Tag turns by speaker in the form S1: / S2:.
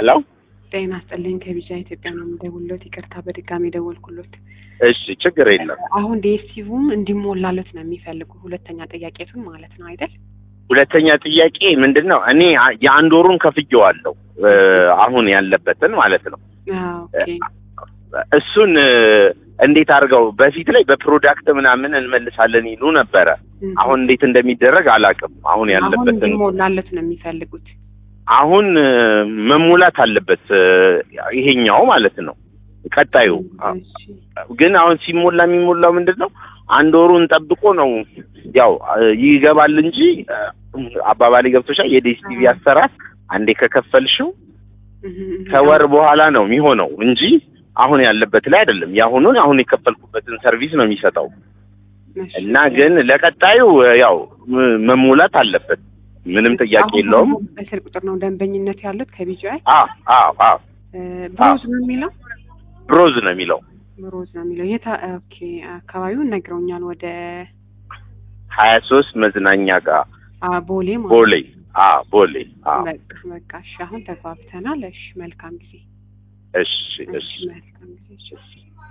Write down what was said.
S1: ሄሎ
S2: ጤና ይስጥልኝ ከቢጃ ኢትዮጵያ ነው የምደውልሎት። ይቅርታ በድጋሚ ደወልኩሎት።
S1: እሺ ችግር የለም
S2: አሁን ዲኤስቲቪም እንዲሞላለት ነው የሚፈልጉ ሁለተኛ ጥያቄቱን ማለት ነው አይደል?
S1: ሁለተኛ ጥያቄ ምንድን ነው እኔ አ- የአንድ ወሩን ከፍዬዋለሁ እ፣ አሁን ያለበትን ማለት ነው
S2: አዎ፣ ኦኬ
S1: እሱን እ፣ እንዴት አድርገው በፊት ላይ በፕሮዳክት ምናምን እንመልሳለን ይሉ ነበረ
S2: እም።
S1: አሁን እንዴት እንደሚደረግ አላውቅም አሁን
S2: አሁን
S1: ያለበትን
S2: እንዲሞላለት ነው የሚፈልጉት።
S1: አሁን እ፣ መሙላት አለበት እ፣ ይሄኛው ማለት ነው ቀጣዩ
S2: እሺ
S1: ግን አሁን ሲሞላ የሚሞላው ምንድን ነው አንድ ወሩን ጠብቆ ነው ያው እ፣ ይገባል እንጂ እ፣ አባባሌ ገብቶሻል የዲኤስቲቪ አሰራር አንዴ ከከፈልሽው
S2: እም፣ እም።
S1: ከወር በኋላ ነው የሚሆነው እንጂ አሁን ያለበት ላይ አይደለም የአሁኑን አሁን የከፈልኩበትን ሰርቪስ ነው የሚሰጠው
S2: እሺ።
S1: እና ግን ለቀጣዩ እ፣ ያው ም- መሙላት አለበት ምንም ጥያቄ
S2: አሁን
S1: የለውም
S2: በስልክ ቁጥር ነው ደንበኝነት ያሉት ከቢጂአይ
S1: አ አ አ
S2: ብሮዝ ነው የሚለው
S1: ብሮዝ ነው የሚለው
S2: ብሮዝ ነው የሚለው የታ ኦኬ አካባቢውን ነግረውኛል። ወደ
S1: ሀያ ሶስት መዝናኛ ጋር
S2: አ፣ ቦሌ ማለት
S1: ቦሌ አ ቦሌ አ
S2: በቃ በቃ እሺ አሁን ተግባብተናል። እሺ መልካም ጊዜ
S1: እሺ እሺ
S2: መልካም ጊዜ እሺ